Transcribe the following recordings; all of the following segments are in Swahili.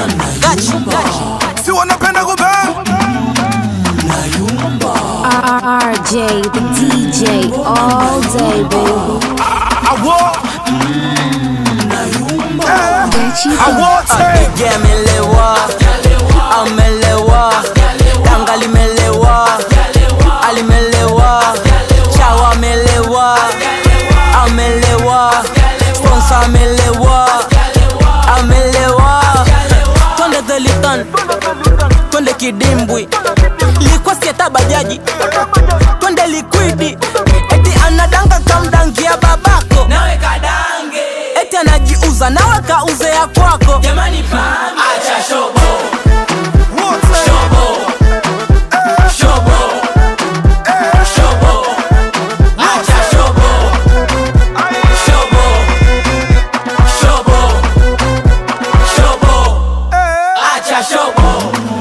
Gachi, gachi. si wanapenda kubang RJ, the DJ, all day, baby. awo Gachi, awote Apige amelewa, amelewa, tanga limelewa, alimelewa, chawa amelewa, amelewa, sponsor amelewa, amelewa. Twende Thelitan, twende kidimbwi, likuwa sieta bajaji, twende likwidi, eti anadanga kamdangia babako nawe kadange eti anajiuza nawe kauze ya kwako jamani pambe acha shobo wote shobo shobo shobo acha shobo shobo shobo shobo acha shobo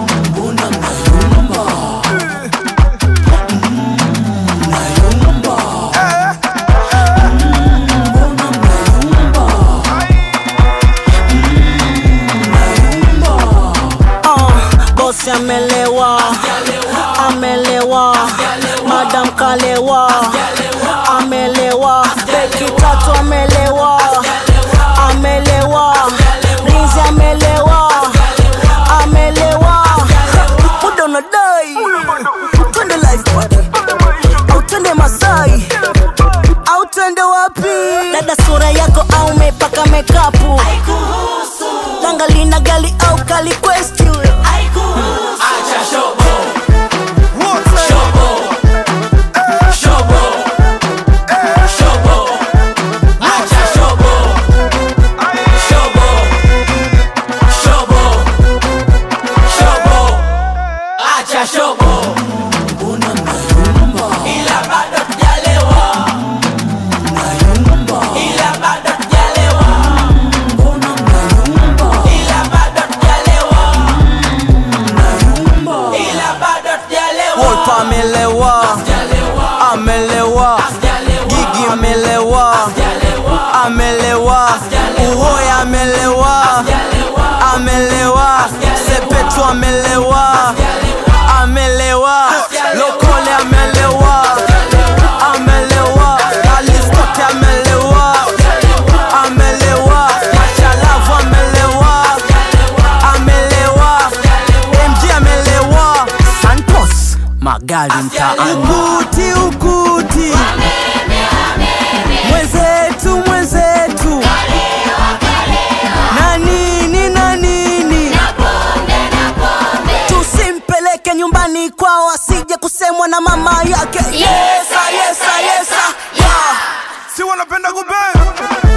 uh, bosi amelewa amelewa madam kalewa amelewa beki tatu amelewa amelewa rinzi amelewa amelewa muda unadai twende life party au twende masai au twende wapi dada sura yako au mepaka mekapu Tanga lina gali au kali quest you acha shobo wote shobo shobo shobo acha shobo shobo shobo shobo acha shobo ila bado tujalewa ila bado tujalewa ila bado tujalewa ila bado tujalewa Wolf amelewa amelewa Gigi amelewa amelewa Uhoya amelewa amelewa Sepetu amelewa amelewa Lokole amelewa amelewa Alistote amelewa amelewa Machalavu amelewa amelewa MG amelewa Santos magari mtaani ukuti ukuti mwenzetu mwenzetu na nini na nini tusimpeleke nyumbani kwao asije kusemwa na mama yake yesa yesa yesa yeah. si wanapenda kubang